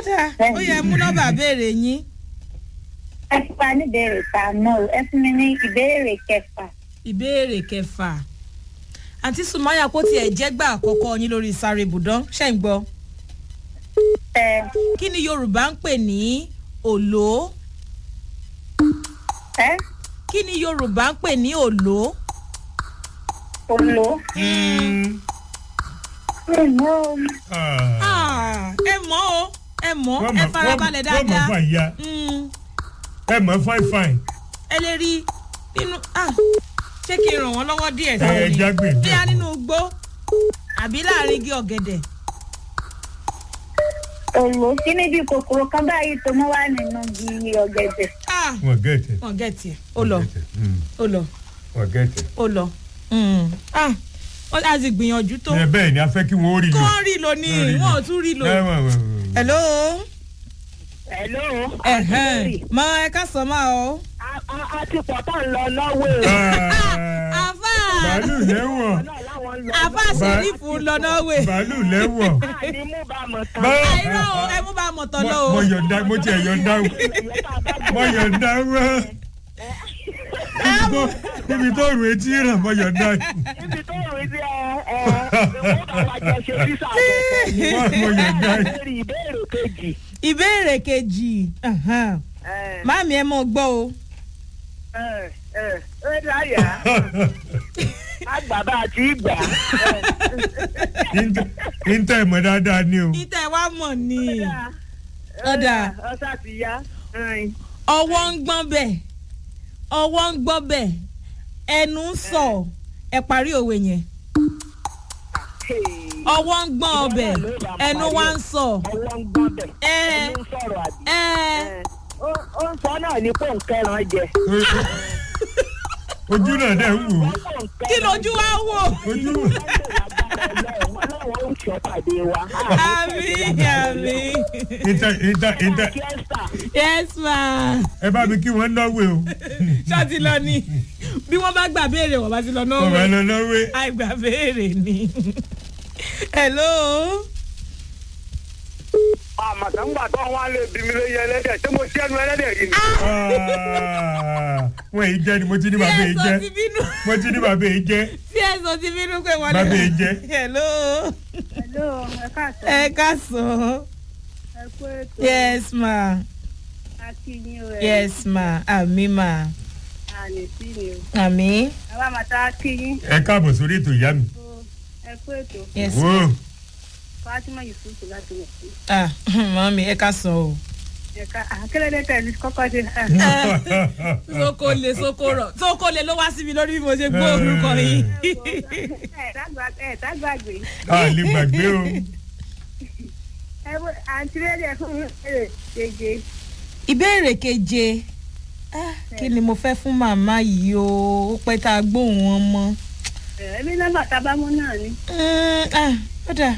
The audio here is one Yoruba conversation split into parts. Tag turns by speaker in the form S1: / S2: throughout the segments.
S1: dáa ó yẹ mú nọ́mbà béèrè yín
S2: ẹ fún wa ní ìbéèrè ta náà o. ẹ fún mi ní ìbéèrè kẹfà.
S1: ìbéèrè kẹfà àǹtí sùmáyà kó tiẹ̀ jẹ́gbà àkọ́kọ́ yín lórí sáré ibùdó ṣẹ́ ń gbọ́
S2: ẹ
S1: kí ni yorùbá ń pè ní òló
S2: ẹ
S1: kí ni yorùbá ń pè ní òló.
S2: olo. ẹ mọ
S1: Ah, ẹ mọ̀ o ẹ mọ̀
S3: wọ́n
S1: ẹ
S3: mọ̀
S1: farabalẹ̀
S3: wọ́n mọ̀
S1: dáadáa
S3: fà ya
S1: Mm,
S3: ẹ mọ̀ fine fine
S1: ẹ lè rí nínú ah, ṣé kí n ràn wọ́n lọ́wọ́ díẹ̀
S3: ẹ
S1: sáwọn ni
S3: jágbe
S1: bíyà nínú igbó àbí láàrin igi ọ̀gẹ̀dẹ̀.
S2: olo kí ni bí kòkòrò kan báyìí tó mọ wá nínú igi ọ̀gẹ̀dẹ̀.
S1: Ah,
S3: wọ́n gẹ̀ẹ́tẹ̀
S1: wọ́n gẹ̀ẹ́tì ẹ̀ ó lọ ó lọ
S3: wọ́n gẹ̀ẹ́tẹ̀.
S1: ó lọ. Mm, ah, wọ́n á sì gbìyànjú tó
S3: ẹ bẹ́ẹ̀ ni a fẹ́ kí wọ́n rí
S1: kó
S3: lò.
S1: wọ́n rí lò ní
S3: Wọ́n rí lò.
S1: wọ́n ò tún rí lò.
S3: ẹ wọ́n wọ́n wọ́n.
S1: hello
S2: hello.
S1: ẹ̀hẹ́n, mọ ẹ ká sọ máa o.
S2: a ti pọ̀ tá ń lọ lọ́wọ́
S3: Ah,
S1: àfà
S3: bàálù lẹ́wọ̀n
S2: láwọn lọ.
S1: àfà sẹ́rífù ń lọ norway.
S3: bàálù lẹ́wọ̀n.
S2: àní mú bá mọ̀ tán.
S3: Bá-
S1: àìrọ̀ o ẹ mú bá a mọ̀tọ́ lọ o.
S3: mo yọ̀ǹda mo tiẹ̀ yọ̀ǹda mo yọ̀ǹda wọ́n. níbi tó rù etí ràn mo yọ̀ǹda
S2: níbi tó rí sí ẹ ẹ ìwọ́n bá wa jọ ṣe físà àgbẹ̀fẹ̀.
S3: mo mo yọ̀ǹda.
S2: lórí ìbéèrè kejì.
S1: ìbéèrè kejì ahan.
S2: ẹ
S1: máàmí ẹ mọ gbọ́ o.
S2: ẹ ẹ ẹ dáyà àgbà bá a ti gbà.
S3: níta ìmọ̀ dáadáa ni o.
S1: ìtẹ̀ wa mọ̀ ni Ọ̀dà.
S2: ọ̀sà ti yá.
S1: ọwọ́ ń gbọ́n bẹ̀ ọwọ́ ń gbọ́ bẹ̀ ẹnu ń sọ ẹ parí òwe yẹn ọwọ́ ń gbọ́n ọbẹ̀ ẹnu wa ń sọ
S2: ọwọ́ ń gbọ́n bẹ̀.
S1: ẹ
S2: ẹni ń sọ̀rọ̀ àbí.
S1: ẹ
S2: Ó- ó ń sọ náà ní pòǹkẹ́ràn jẹ.
S3: ojú náà dẹ̀ ń wò ó.
S1: kí lójú wa wò
S3: ojú
S2: ọlọ́run ó sọ pàdé wa.
S1: àmì àmì
S3: níta níta níta
S2: Fiesta.
S1: yes ma
S3: ẹ bá mi kí wọ́n náwó o.
S1: ṣáàtì lọ ni bí wọ́n bá gbà béèrè wọ́n bá ti lọ náà
S3: ọ̀rọ̀
S1: wẹ̀
S3: lọ náwó.
S1: àìgbà béèrè ni hello
S4: àmàtàǹgbà tó wọn lè bí mi lóye ẹlẹ́dẹ̀ ṣé mo ṣẹ́nu ẹlẹ́dẹ̀ yìí ni.
S3: wọ́n èyí jẹ́ ni mo ti ní bàbá èyí
S1: tí ẹ
S3: jẹ́
S1: sọ ti bínú
S3: mo ti ní bàbá èyí jẹ́.
S1: tí ẹ sọ ti bínú pé wọ́n
S3: Bàbá yìí jẹ́.
S1: hello
S2: hello ẹ káàsán.
S1: ẹ káàsán
S2: ẹ kú ètò.
S1: yes ma
S2: akínyìn o ẹ.
S1: yes ma àmì ma
S2: àní sí ni o.
S1: àmì
S2: àwa màtá akínyìn
S3: ẹ káàbọ̀ sórí ètò ìyá mi.
S2: o ẹ kú ètò.
S1: yes
S3: Wò ó.
S2: fatima yusuf láti wọ̀ sí.
S1: ah mami ẹ káàsán o
S2: ẹ̀ka àkẹ́lẹ́dẹ́ tẹ̀lé kọ́kọ́ ṣe.
S1: soko le soko rọ soko le ló wá sí mi lórí bí mo ṣe gbọ́ orúkọ yìí
S2: ẹ̀ dágbàgbé.
S3: a lè gbàgbé o.
S2: ẹ wo àǹtí rẹ̀ fún mi èrè gègé.
S1: ìbéèrè keje ah, kí ni mo fẹ́ fún màmá yìí o ó pẹ́ tá a gbóhùn wọn mọ́
S2: ẹbí nọ́mbà tábámú náà ni.
S1: Mm, ah, ó dáa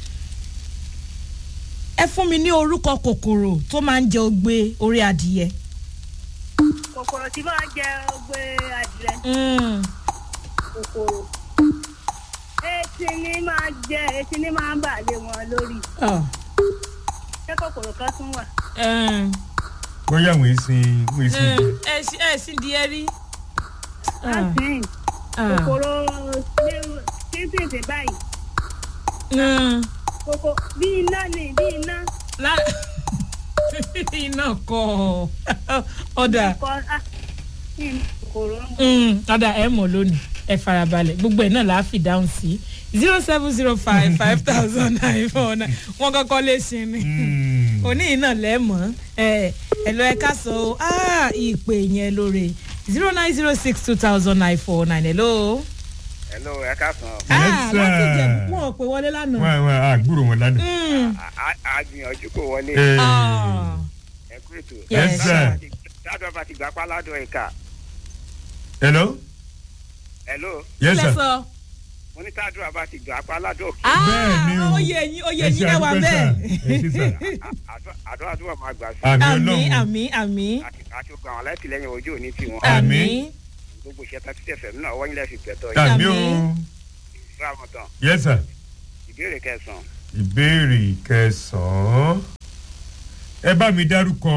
S1: ẹ fún mi ní orúkọ kòkòrò tó máa ń jẹ ogbe orí adìyẹ.
S2: kòkòrò tí máa jẹ ogbe adìrẹ
S1: Mm,
S2: kòkòrò. etí ní máa jẹ etí ní máa ń bà lé wọn lórí.
S1: ah,
S2: ṣé kòkòrò kan tún wà.
S1: um,
S3: bóyá wọ́n sin wọ́n sin
S1: mm, ẹ ṣí- ẹ sì di ẹ rí. Ah,
S2: láti
S1: ah,
S2: kòkòrò tíntìntì báyìí.
S1: mm,
S2: kòkò bí iná ni bí iná.
S1: lá- iná kọ ọ̀dà.
S2: kọ ah kí ni kòkòrò ń
S1: Mm, ọ̀dà ẹ̀ mọ̀ lónìí ẹ farabalẹ̀ gbogbo ẹ̀ náà là á fi dáhùn sí zero seven zero five five thousand nine four nine wọ́n kọ́kọ́ lè sin ni
S3: Mm.
S1: òní yìí náà lẹ́mọ̀ ẹ ẹ lọ ẹ ká sọ o ah, ìpè yẹn lóore zero nine zero six two thousand nine four nine hello.
S4: hello ẹ káàsán
S1: ah
S3: Yes, sir.
S1: láti jẹ wọn ò pè wọlé lánàá.
S3: wọ́n wọ́n àgbúrò wọn lánàá.
S1: Mm,
S4: a gbìyànjú kò wọlé
S3: Eh,
S1: ah,
S4: ẹ kú ètò.
S1: yes,
S3: sir.
S4: ládùn bá ti gbà pa ládùn ẹ̀ka
S3: hello.
S4: hello
S3: yes
S1: kílẹ̀
S3: sir.
S1: sọ.
S4: mo ní tádùn bá ti gbà pa ládùn òkè
S3: Bẹ́ẹ̀ ni o.
S1: ah oyè yín oyè
S3: Ẹ ṣe
S1: yín ẹ wà
S3: àdúpẹ́ sà.
S1: bẹ́ẹ̀.
S3: Ẹ ṣe sà.
S4: àdó àdúrà máa gbà sí
S3: àmì
S1: àmì
S3: ọlọ́run.
S1: àmì àmì
S4: àti àti gbogbo àwọn alátìlẹyìn ojú òní tiwọn
S3: Àmì.
S1: àmì
S4: gbogbo iṣẹ́ tá títẹ̀ fẹ̀mí náà wọ́n yín lẹ́sìn gbẹ̀tọ̀ yìí
S3: àmì o.
S1: Àmì.
S4: fúra mọ̀ tán
S3: yes sir.
S4: ìbéèrè kẹsàn-án
S3: ìbéèrè kẹsàn-án. ẹ bá mi dárúkọ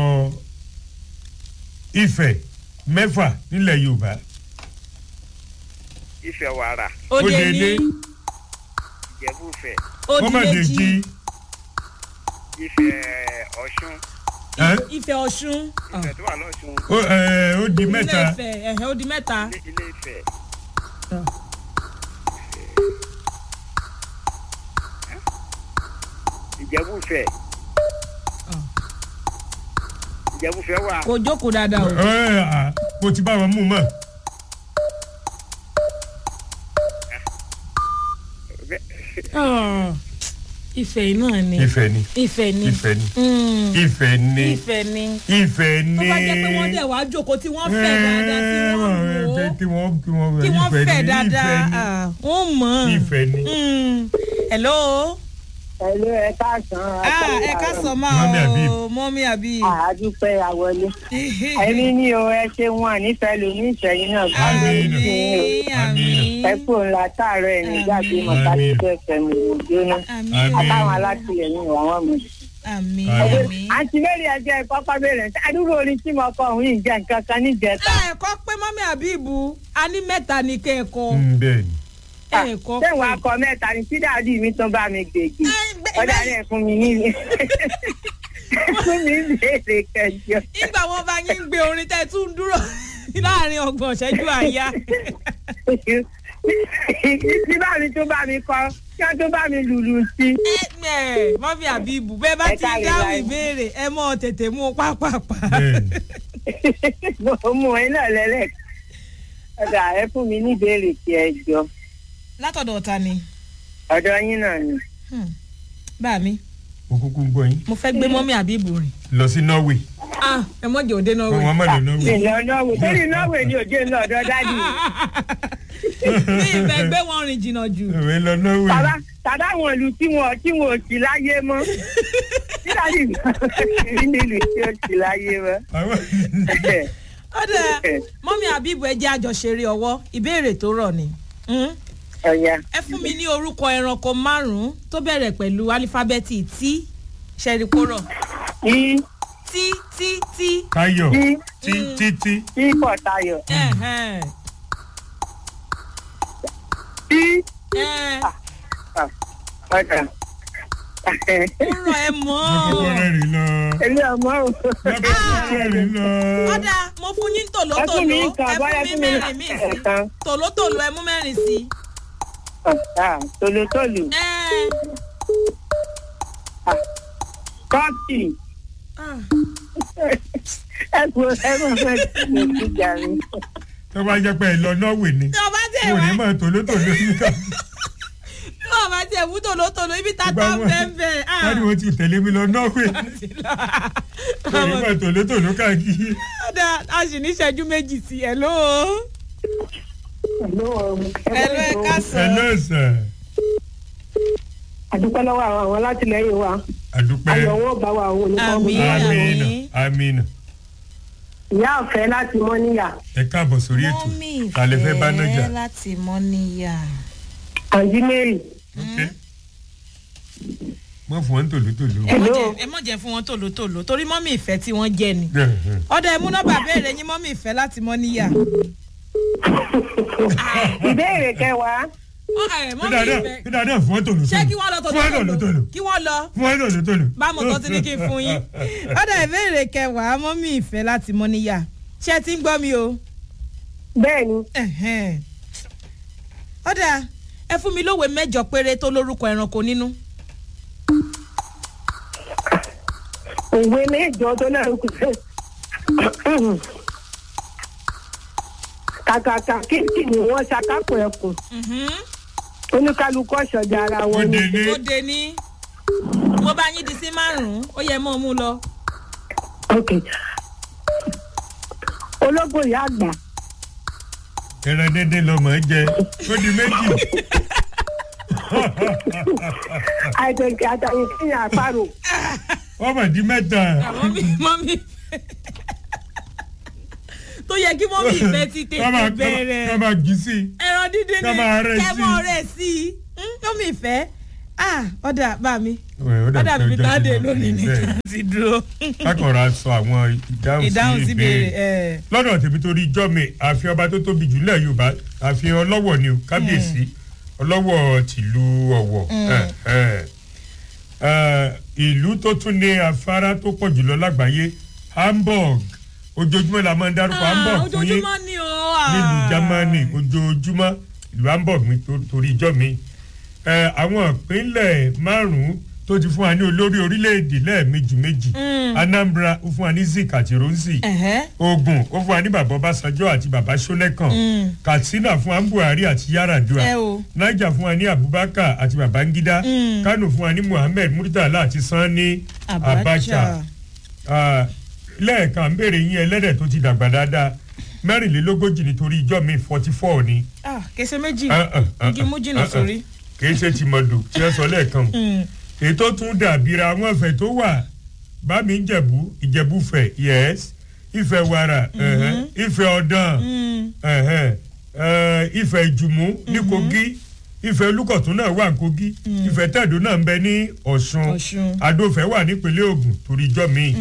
S3: ifẹ̀ mẹ́fà nílẹ̀ yorùbá
S4: ìfẹ́ wàrà
S1: òde
S3: Òde
S1: ní
S3: ní.
S4: ìjẹ̀búfẹ̀
S3: ọmọdéjì
S4: ìfẹ́ ọ̀ṣun
S1: ìfẹ́ ọ̀ṣun
S4: ìfẹ́ tó wà lọ́ṣun
S3: ó di
S1: ilé
S3: mẹ́ta
S1: ìfẹ́ ẹ̀hẹ́ ó di mẹ́ta
S4: ilé ilé ìfẹ́ ìjẹ̀búfẹ̀ ìjẹ̀búfẹ̀ wà
S1: kò jókòó dáadáa o.
S3: Ẹ, à, mo ti bá wọn mú mọ́
S1: Ah, ìfẹ́ yìí náà ni
S3: ifẹ̀ ni
S1: ìfẹ́ ni
S3: ifẹ̀ ni
S1: Mm,
S3: ifẹ̀ ni
S1: ìfẹ́ ni
S3: ifẹ̀
S1: tó
S3: ni
S1: bá jẹ́ pé wọ́n dẹ̀ wá jókòó tí wọ́n fẹ́ dáadáa tí wọ́n wò ó
S3: tí wọ́n kí wọ́n
S1: kí wọ́n
S3: ifẹ̀
S1: fẹ́
S3: ni,
S1: dáadáa
S3: ifẹ̀ ni,
S1: ah, wọ́n mọ̀ ọ́n.
S3: ifẹ̀ ni
S1: Mm, hello
S2: Ẹ̀lú ẹ káàsán.
S1: ah, ẹ ká sọ máa
S3: Mọ́mí Habib.
S1: o mọ́mí àbí.
S2: Àdúpẹ́ àwọlé. Ẹ̀mí ní o ẹ ṣe wọn nífẹ̀ẹ́ ló ní ìṣẹ̀yìn náà.
S3: Àmín.
S1: àmín
S2: Ẹ kú ńlá táàárọ̀ ẹ̀ nígbà tí mo ká
S3: Àmín.
S2: tó ẹsẹ̀ mi ò jóná.
S1: àmín
S3: Àmín.
S2: Àtàwọn alátìlẹyìn àwọn mi.
S1: àmín
S3: Àmín.
S1: àmín.
S2: Àǹtí Mary ẹjẹ́ ìkọ́kọ́ bèrè ṣé àdúrà orin tí mo kọ òun yìí jẹ́ nǹkan kan níjẹta.
S1: ẹ kọ́ pé mọ́mí àbíbu a ní mẹ́ta ní kẹ́ ẹ kọ́
S3: Mm, bẹ́ẹ̀ ni
S1: ẹ kọ́
S2: Ṣé ìwà akọ mẹ́ta ni tí dàdí mi tún bá mi gbèjì? Ọ̀dà rẹ̀ fún mi ní fún mi ní ìbéèrè kẹjọ.
S1: ìgbà wọn bá yín gbé orin tẹ́ ẹ tún dúró láàrin ọgbọ̀n ṣẹ́jú àyà.
S2: Tí bá mi tún bá mi kọ, kí wọ́n tún bá mi lùlù sí i.
S1: ẹ ẹ mọ́mí àbíbu bẹ́ẹ̀ bá
S2: Ẹ
S1: ti
S2: káre
S1: dáhùn
S2: láì.
S1: ìbéèrè ẹ mọ́ tètè mú un pápápá.
S3: bẹ́ẹ̀ ni
S2: mo mú ẹ náà lẹ́lẹ̀. ọ̀dà ẹ fún mi ní ìbéèrè tí ẹ jọ
S1: látọ̀dọ̀ ta ni
S2: ọ̀dọ̀ yín náà ni.
S1: Hmm. bá mi
S3: mo kúkú ń gbọ́ yín
S1: mo fẹ́ gbé mọ́mí àbíbu rìn.
S3: lọ sí norway
S1: ah ẹ mọ̀ jẹ́ òde náà
S3: kó
S1: wẹ̀.
S3: wọn má lọ norway
S2: ìlọ nọ́wé torí nọ́wé ni òjò ń lọ ọ̀dọ̀ dádì mi.
S1: ní ìfẹ́ gbé wọn rìn jìnnà jù.
S3: òwe lọ norway
S2: tàbá tàbá àwọn ìlú tí wọn tí wọn ò sí láyé mọ́. tí dádì mi rí nílùú tí ò sí láyé mọ́.
S3: àwọn
S1: ó dẹ mọ́mí àbíbu ẹ jẹ́ àjọṣeré ọwọ́ ìbéèrè tó rọ̀ ni. Hmm?
S2: ọ̀ya
S1: ẹ fún mi ní orúkọ ẹranko márùn-ún tó bẹ̀rẹ̀ pẹ̀lú álífábẹ́ẹ̀tì tí ṣẹ́ríkórọ̀
S2: tí
S1: tí tí tí.
S3: tayo
S2: tí
S3: tí títí
S2: tí pọ̀ tayọ̀
S1: ẹ̀hẹ́n,
S2: tí
S1: ẹ̀,
S2: ọ̀dà.
S1: ó rọ̀ ẹ mọ́
S3: mo kọ́kọ́ rẹ́rìn lọ
S2: èmi ọmọ o.
S3: mo kọ́kọ́ rẹ́rìn lọ
S1: ọ̀dà mo fún yín
S2: ẹ fún
S1: tòlótòló
S2: mi
S1: ẹ
S2: nǹkan
S1: fún
S2: bọ́yá
S1: mi
S2: fún mi
S1: mẹ́rin míì sí
S2: ẹ̀kan.
S1: tòlótòló ẹ mú mẹ́rin sí.
S2: tòlótòlù
S1: ẹ̀,
S2: kọ́ọ̀tì
S1: ah,
S2: ẹ kú ẹ mọ̀ fẹ́ kí n jà mí.
S3: tó bá jẹ́ pé ẹ lọ norway ni
S1: tí ọba tẹ̀
S3: mo
S1: wá
S3: ní mọ̀ tòlótòló yín ká
S1: tí ọba tẹ̀ mú tòlótòló ibi tata
S3: Ìgbà wo-
S1: bẹ́ẹ̀ bẹ́ẹ̀. ah.
S3: wọ́n ní wọ́n ti tẹ̀lé mi lọ norway mo ní mọ̀ tòlótòló káàkiri
S1: ọ̀dà a sì ní ìṣẹ́jú méjì sí ẹ̀ ló. ẹ ló ẹ ká
S3: ẹ
S1: sọ.
S3: náà sàn
S2: àdúpẹ́ lọ́wọ́ àwọn àwọn látìlẹ́yìn wa
S3: àdúpẹ́
S2: ayọ̀ wọn bá wa àwọn olùkọ́ mi.
S1: Àmín.
S3: amina amina
S2: ìyá ọ̀fẹ́ láti mọ́ níyà
S3: ẹ káàbọ̀ sórí ètò kàlẹ́ fẹ́ bá náà jà
S1: láti mọ́ níyà.
S2: àǹtí mary
S3: ok wọ́n fún wọn tòlótòló
S1: ẹ mọ̀
S2: Hello.
S1: jẹ́- ẹ mọ̀ jẹ́ fún wọn tòlótòló torí mọ́mí ìfẹ́ tí wọ́n jẹ́ ni. ọ̀dà ẹ mú nọ́mbà béèrè yín mọ́mí ìfẹ́ láti mọ́ níyà.
S2: ìbéèrè kẹwàá
S1: Ó, ẹ, mọ́mí
S3: dídàdà
S1: ìfẹ́
S3: dídàdà fún wọn tòlótòló
S1: ṣé kí wọ́n lọ
S3: fún wọn
S1: tòlótòló
S3: tòlótòló
S1: kí wọ́n lọ
S3: fún wọn tòlótòló.
S1: bámu tó ti ní kí n fún yín. ọ̀dà ìbéèrè kẹwàá mọ́mí ìfẹ́ láti mọ́ níyà ṣé ẹ ti ń gbọ́ mi o.
S2: bẹ́ẹ̀ ni
S1: Ẹ̀hẹ́n. ọ̀dà ẹ fún mi lówe mẹ́jọ péré tó lórúkọ ẹranko nínú.
S2: òwe mẹ́jọ tó náà kù sí. kàkàkà kíkì ni wọ́n ṣàkápọ̀ ẹkùn
S1: Mhm.
S2: oníkálukú ọ̀ṣọ́jà ara
S3: ó
S2: wọn ni.
S3: dé ní
S1: ó de ní mo bá yín di sí márùn-ún ó yẹ mọ́ ọ mú lọ.
S2: ok ológbò ìyá àgbà
S3: ẹran dédé lọmọ jẹ ó di méjì
S2: àìtẹ̀kẹ́ àtàyè kíyàn àparò
S3: wọ́n mọ̀ di mẹ́ta
S1: mọ́mí mọ́mí tó yẹ kí mọ́mí ìfẹ́ ti
S3: Ká máa-
S1: tètè bẹ̀rẹ̀
S3: ká máa jì sí i
S1: ẹran dídín
S3: ká
S1: ní
S3: máa rẹ̀ sí i.
S1: kẹ́mọ́ rẹ̀ sí i Hmm, mọ́mí ìfẹ́ ah ọ̀dà bá mi
S3: Ẹ, ó dà
S1: ọ̀dà
S3: pé
S1: mi
S3: ọjọ́
S1: tá a
S3: ti
S1: dé
S3: lọ.
S1: lónìí ní
S3: Bẹ́ẹ̀.
S1: ti dúró
S3: kákọ̀ọ́ra sọ àwọn ìdáhùn
S1: ìdáhùn
S3: sí
S1: sí béèrè
S3: ìbéèrè
S1: ẹ̀
S3: lọ́dọ̀ tèmi torí ijọ́ mi àfihàn ọba tó tóbi jù lẹ̀ yorùbá àfihàn ọlọ́wọ̀ ni o kábíyèsí ọlọ́wọ̀ tìlú ọ̀wọ̀ ẹ̀, ẹ̀. Ẹ̀, ìlú tó tún ní afárá tó pọ̀ jùlọ lágbàáyé hamburg ojoojúmọ́ la máa ń dárúkọ hamburg fún yín
S1: ojoojúmọ́ ni o
S3: nílùú germany ojoojúmọ́ ìlú hamburg mi tó- torí ijọ́ mi ẹ àwọn ìpínlẹ̀ márùn-ún tó ti fún wa ní olórí orílẹ̀-èdè lẹ́ẹ̀mejì méjì anambra ó fún wa ní zik àti ronsi
S1: Ẹ̀hẹ́.
S3: ogun ó fún wa ní bàbá ọbásanjọ́ àti bàbá sọ́nẹ́kàn katsina fún wa ní buhari àti yaradua
S1: Ẹ o.
S3: niger fún wa ní abubakar àti babangida kano fún wa ní muhammed murtala àti sanni abacha Ah, lẹ́ẹ̀kan ń béèrè yín ẹlẹ́dẹ̀ tó ti dàgbà dáadáa mẹ́rìnlélógójì nítorí ijọ́ mi forty four ni.
S1: ah kẹsẹ méjì
S3: Ah, ah, ah,
S1: igi mú jìnnà
S3: ah, ah.
S1: sórí.
S3: kìí ṣe tìmọ̀dù tí ẹ sọ lẹ́ẹ̀kan
S1: Mm.
S3: ètò tún dàbíra àwọn ẹ̀fẹ̀ tó wà bámi ń jẹ̀bú ìjẹ̀búfẹ̀ yes ìfẹ́ wàrà ẹ̀hẹ́, ìfẹ́ ọ̀dàn
S1: Mm.
S3: ẹ̀hẹ́, ẹ̀, ìfẹ́ ìjùmú ní kogi ìfẹ́ olùkọ̀tún náà wà ní kogi ìfẹ́ tẹ̀dó náà ń bẹ ní ọ̀ṣun
S1: Ọ̀ṣun.
S3: adófẹ́ wà nípínlẹ̀ ogun torí ijọ́ mi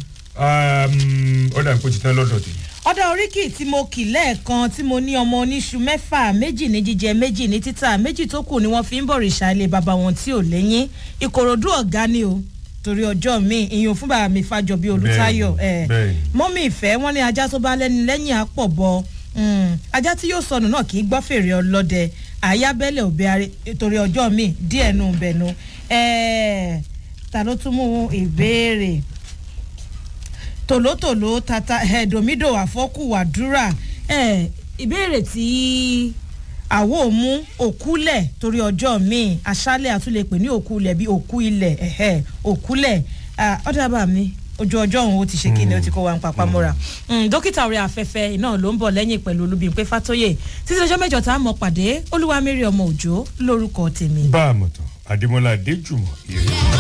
S3: ọ̀dà kò ti tán lọ́dọ̀ tèmi.
S1: ọ̀dà oríkì tí mo kì lẹ́ẹ̀kan tí mo ní ọmọ oníṣu mẹ́fà méjì ní jíjẹ méjì ní títà méjì tó kù ni wọ́n fi ń bọ̀rìṣà ilé bàbá wọn tí ò léyìn ìkòròdú ọ̀gá ni o torí ọjọ́ mi ìyún fún bàbá mi fàjọbí olùtayọ̀
S3: Bẹ́ẹ̀ni,
S1: ẹ̀
S3: bẹ́ẹ̀ni.
S1: mọ́mí ìfẹ́ wọn ní ajá tó bá lẹ́ni lẹ́yìn àpọ̀ bọ Mm, ajá tí yóò sọnù náà kì í gbọ́ fèrè ọlọ́dẹ àyábẹ́lẹ̀ òbí arẹ torí ọjọ́ mi díẹ̀ nù bẹ̀nu ẹ̀ẹ́ ta ló tún mú ìbéèrè tòlótòló tata ẹ̀ẹ́dòmídò àfọ́kù àdúrà ẹ̀ ìbéèrè tí àwo mú òkúlẹ̀ torí ọjọ́ míì aṣálẹ̀ àtúlẹ̀pẹ̀ ní òkúlẹ̀ bí òkú ilẹ̀ ẹ̀hẹ́ òkúlẹ̀ ọ̀dàbà mi ojú ọjọ́ òun ó ti ṣe kí ni ó ti kó wa ń papá mọ́ra Mm, dókítà orí afẹ́fẹ́ iná ló ń bọ̀ lẹ́yìn pẹ̀lú olúbíńpé fátóyè títí ọjọ́ mẹ́jọ tá a mọ̀ pàdé olúwa mẹ́rin ọmọ òjò lórúkọ tèmi.
S3: bá a mọ̀ tán adémọlá adéjùmọ̀ èrè.